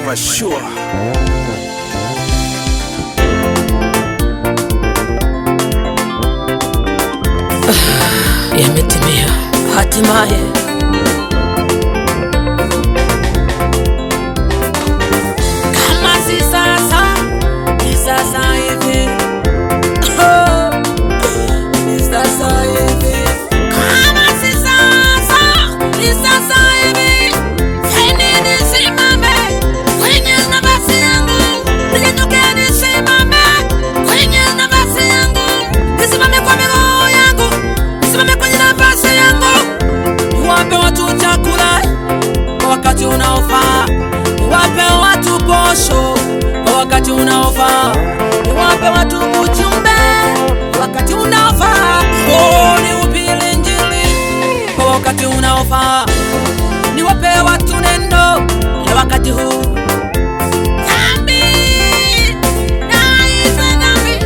for sure. yametimia hatimaye. Kama si sasa, ni sasa hivi. Oh, ni sasa hivi. Kama si sasa, ni sasa hivi. Feni nisimame kwenye nafasi yangu, niinuke nisimame kwenye nafasi yangu, nisimame kwa miguu yangu, nisimame kwenye nafasi yangu, niwape watu chakula kwa wakati unaofaa, niwape watu posho kwa wakati unaofaa, niwape watu ujumbe kwa wakati unaofaa, oh, nihubiri Injili kwa wakati unaofaa, niwape watu neno la wakati huu. Dhambi, naitwa dhambi,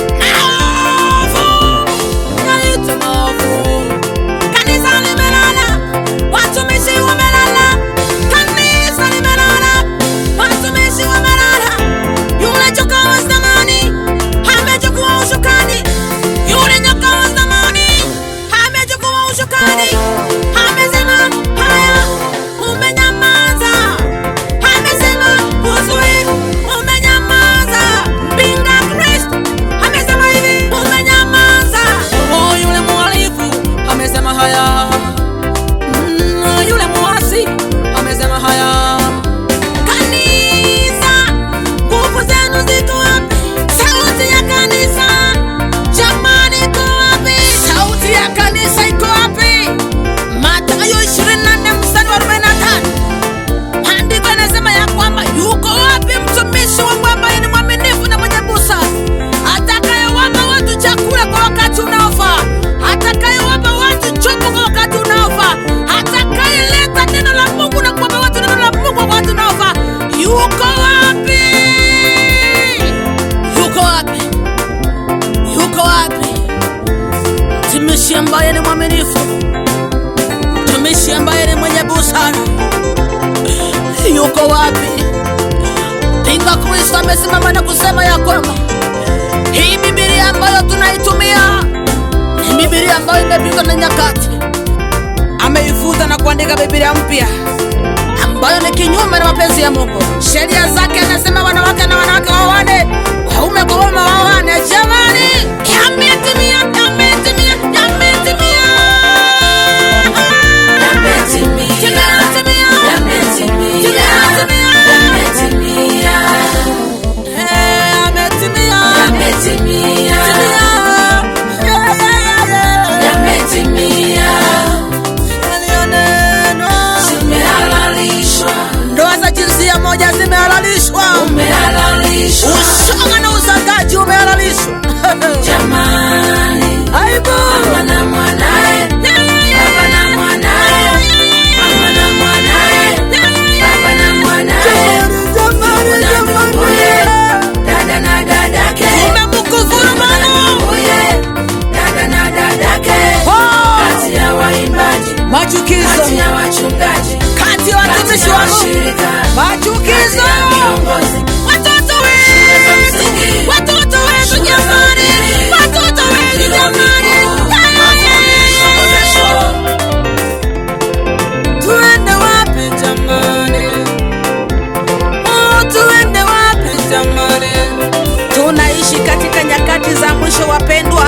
maovu, naitwa maovu. Kanisa limelala, watumishi wamelala. Kanisa limelala, watumishi wamelala. Yule joka wa zamani amechukua ushukani, yule nyoka wa zamani amechukua ushukani. Amesema haya, umenyamaza. Amesema uzuri, umenyamaza. Mpinga Kristo amesema hivi, umenyamaza. Oh, yule mhalifu amesema haya. Mm, yule muasi amesema haya. Kanisa, nguvu zenu ziko wapi? Sauti ya kanisa, jamani, iko wapi? Sauti ya kanisa iko wapi? Mathayo 24 mstari wa 45. Maandiko yanasema ya kwamba yuko wapi mtumishi wangu ambaye ni mwaminifu na mwenye busara, atakayewapa watu chakula kwa wakati unaofaa, atakayewapa watu chombo kwa wakati unaofaa, atakayeleta neno la Mungu na kuwapa watu neno la Mungu kwa wakati unaofaa. Yuko wapi? Yuko wapi? Yuko wapi mtumishi ambaye ni mwaminifu, mtumishi ambaye ni mwenye busara? yuko wapi? Pinga Kristo amesimama na kusema ya kwamba hii Biblia ambayo tunaitumia ni Biblia ambayo imepitwa na nyakati. Ameifuta na kuandika Biblia mpya ambayo ni kinyume na mapenzi ya Mungu. Sheria zake anasema wanawake na wanawake waoane, waume kwa waume waoane. Jamani, yametimia, yametimia, yametimia, Eh, yametimia. Timia. Yeah, yeah, yeah, yeah. Yaliyonenwa. Ndoa za jinsia moja zimehalalishwa, ushoga na uzagaji umehalalishwa. Aibu. Jamani, jamani, jamani. Umemkufuru Mungu. Oh, machukizo kati ya watumishi wa Mungu, machukizo watoto wetu, watoto wetu jamani, watoto wetu jamani, tuende wapi jamani? Oh, tuende wapi jamani? Tunaishi katika nyakati za mwisho wapendwa,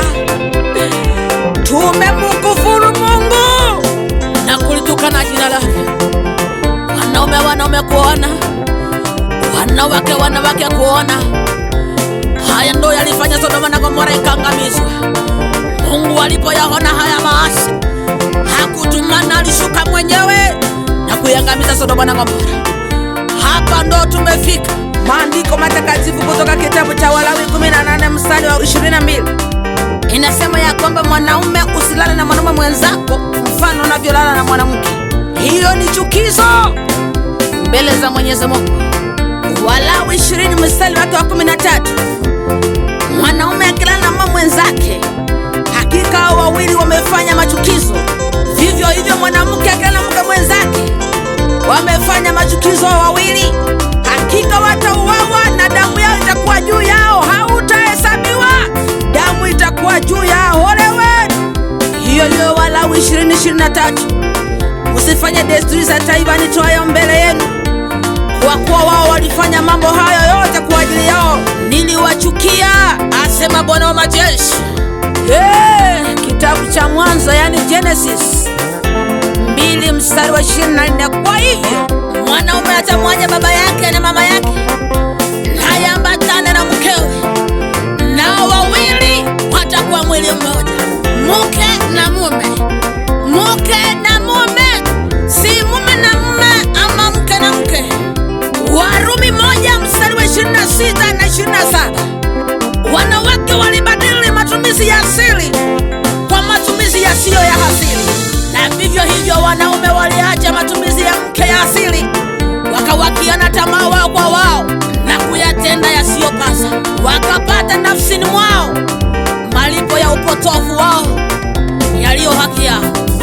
tumemkufuru Mungu na kulitukana jina lake. Wanaume wanaume kuona, wanawake wanawake kuona. Haya ndo yalifanya Sodoma na Gomora ikaangamizwa. Mungu alipoyaona haya maasi, hakutumana, alishuka mwenyewe na kuiangamiza Sodoma na Gomora. Hapa ndo tumefika. Maandiko matakatifu kutoka kitabu cha Walawi 18 mstari wa 22 inasema ya kwamba mwanaume usilale na mwanaume mwenzako mfano unavyolala na mwanamke. Hiyo ni chukizo mbele za Mwenyezi Mungu. Walawi 20 mstari wake wa 13 mwanaume akilala na mama mwenzake, hakika hao wawili wamefanya machukizo. Vivyo hivyo mwanamke akilala na mke mwenzake, wamefanya machukizo hao wawili, hakika hiyo hiyo Walawi 20:23 msifanye desturi za taifa nitoayo mbele yenu, kwa kuwa wao walifanya mambo hayo yote kwa ajili yao, niliwachukia, asema Bwana wa majeshi. Hey, kitabu cha Mwanzo yani Genesis mbili mstari wa 24. Kwa hivyo mwanaume atamwacha baba yake na mama yake, naye ambatane na mkewe, nao wawili watakuwa mwili mmoja, mke na mume. Mke na mume, si mume na mume ama mke na mke. Warumi moja mstari wa 26 na 27. Wanawake walibadili matumizi ya asili kwa matumizi yasiyo ya asili, na vivyo hivyo wanaume waliacha matumizi ya mke ya asili, wakawakiana tamaa wao kwa wao na kuyatenda yasiyopasa, wakapata nafsini mwao malipo ya upotofu wao yaliyo haki yao.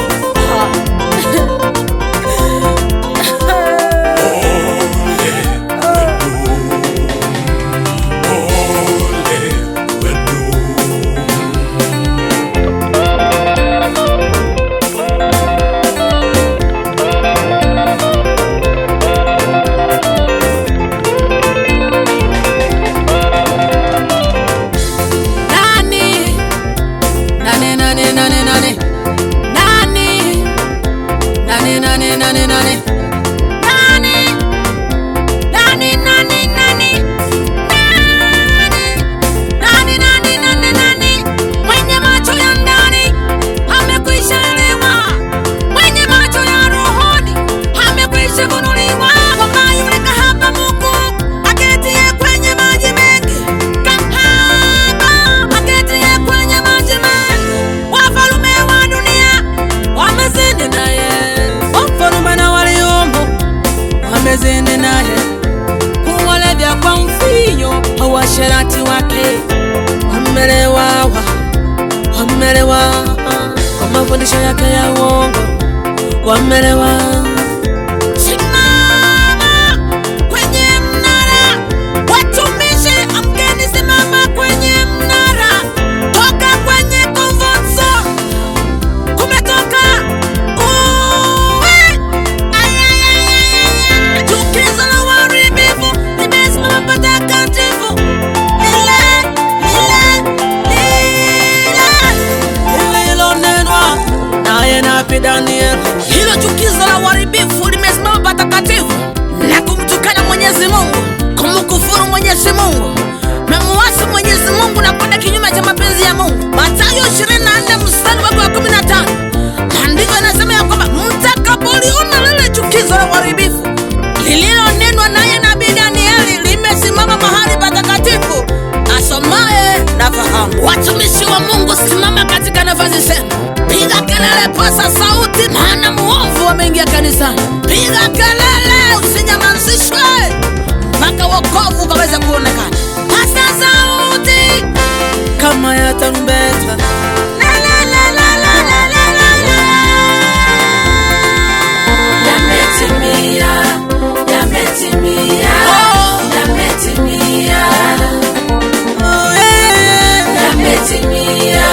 Nani? Nani, nani, nani, nani? Nani? Nani, nani, nani, nani? Nani? Nani, nani, nani? Nani? Nani, nani, nani, nani? Mwenye macho ya ndani amekwisha elewa, mwenye macho ya rohoni amekwisha funuliwa, kwamba yule kahaba mkuu aketiye kwenye maji mengi, kahaba aketiye kwenye maji mengi, wafalume wa dunia wamezini naye, wafalume na waliomo wamezini naye, kuwalevya kwa mvinyo wauasherati wake, wamelewa wamelewa kwa mafundisho yake ya uongo, wamelewa. Simama kwenye mnara, watumishi, amkeni, simama kwenye mnara, toka kwenye comfort zone. Kumetoka uwe, ayayayayaya, chukizo la uharibifu limesimama patakatifu, lile lile lile lililonenwa naye nabii Danieli. Hilo chukizo la uharibifu limesimama patakatifu na kumtukana Mwenyezi Mungu, kumkufuru Mwenyezi Mungu, memuasi Mwenyezi Mungu na kwenda kinyume cha mapenzi ya Mungu. Mathayo 24 mstari wake wa 15, maandiko yanasema ya kwamba mtakapoliona lile chukizo la uharibifu lililonenwa naye nabii Danieli limesimama mahali patakatifu, asomaye na fahamu. Watumishi wa Mungu, simama katika nafasi zenu, piga kelele, pasa sauti, maana muovu ameingia kanisani. Piga kelele, usinyamazishwe mpaka wokovu ukaweze kuonekana. Pasa sauti kama ya tarumbeta. La, la, la, la, la, la, la, la, la. Yametimia, yametimia, Oh. yametimia, Oh, yeah. yametimia,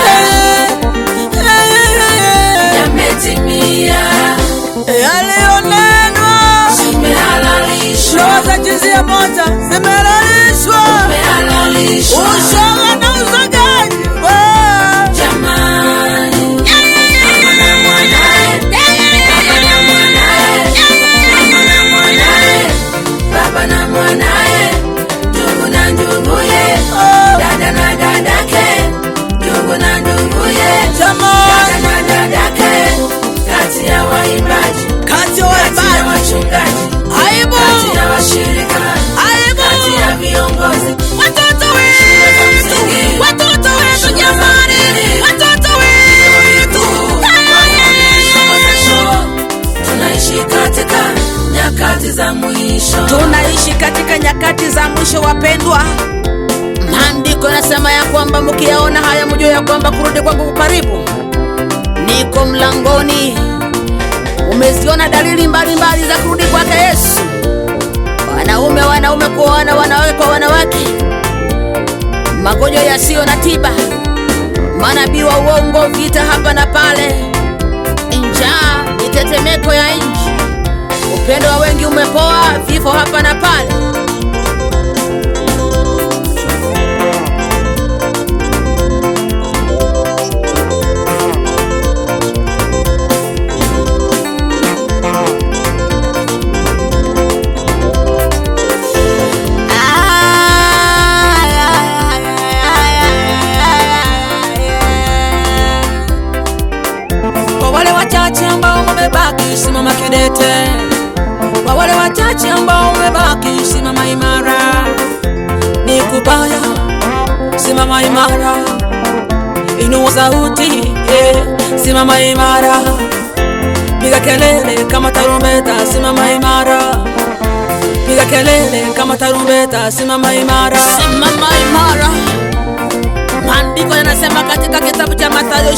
yametimia, Yaliyonenwa zimehalalishwa, ndoa za jinsia moja zimehalalishwa, zimehalalishwa, ushoga na uzagaji wa- jamani, mama na mwanae, baba na mwanae, mama na mwanae, baba na mwanae, ndugu na nduguye, dada na dadake, ndugu na nduguye, dada na dadake, kati ya waimbaji, Kati ya kati ya waimbaji, wachungaji, aibu, kati ya washirika, aibu, kati ya viongozi, watoto shule za wetu, msingi, watoto wetu shule za jamani, upili, watoto wetu. tunaishi katika nyakati za mwisho. Tunaishi katika nyakati za mwisho, wapendwa. Maandiko yanasema ya kwamba mkiyaona haya mjue ya kwamba kurudi kwangu ku karibu. Niko mlangoni. Umeziona dalili mbalimbali za kurudi kwake Yesu. Wanaume wanaume kuoana, wanawake kwa wanawake, magonjwa yasiyo na tiba, manabii wa uongo, vita hapa na pale, njaa, mitetemeko ya nchi, upendo wa wengi umepoa, vifo hapa na pale. Kwa wale wachache ambao wamebaki, simama kidete. Kwa wale wachache ambao wamebaki, simama imara. Ni kubaya, simama imara. Inua sauti, yeah. Simama imara. Piga kelele kama tarumbeta, simama imara. Piga kelele kama tarumbeta, simama imara. Simama imara. Maandiko yanasema katika kitabu cha Mathayo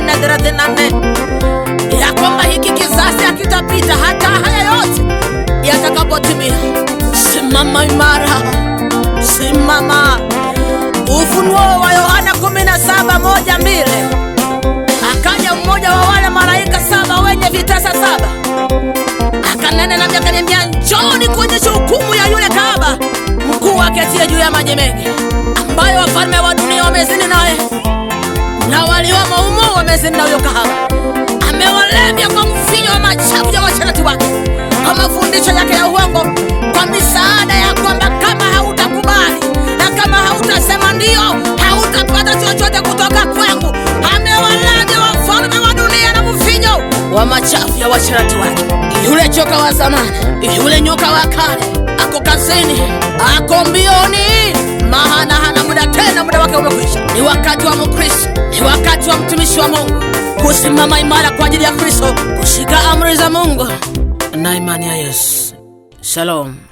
24:34 ya kwamba hiki kizazi hakitapita hata haya yote yatakapotimia. Simama imara, simama. Ufunuo wa Yohana 17:1-2 akaja mmoja wa wale malaika saba wenye vitasa saba akanena nami akaniambia, njooni kuonyesha hukumu ya yule kahaba mkuu aketie juu ya maji mengi, ambayo wafalme wa dunia wamezini naye na waliomo humo wamezini na huyo kahaba. Amewalevya kwa mvinyo wa machafu ya washarati wake, kwa mafundisho yake ya uongo, kwa misaada ya kwamba kama hautakubali na kama hautasema ndio, hautapata chochote kutoka kwangu. Amewalevya wafalme wa dunia na mvinyo wa machafu ya washarati wake. Yule choka wa zamani, yule nyoka wa kale, ako kazini, ako mbioni, maana hana muda tena, muda wake umekwisha. Ni wakati wa Mkristo, ni wakati wa mtumishi wa Mungu kusimama imara kwa ajili ya Kristo, kushika amri za Mungu na imani ya Yesu. Shalom.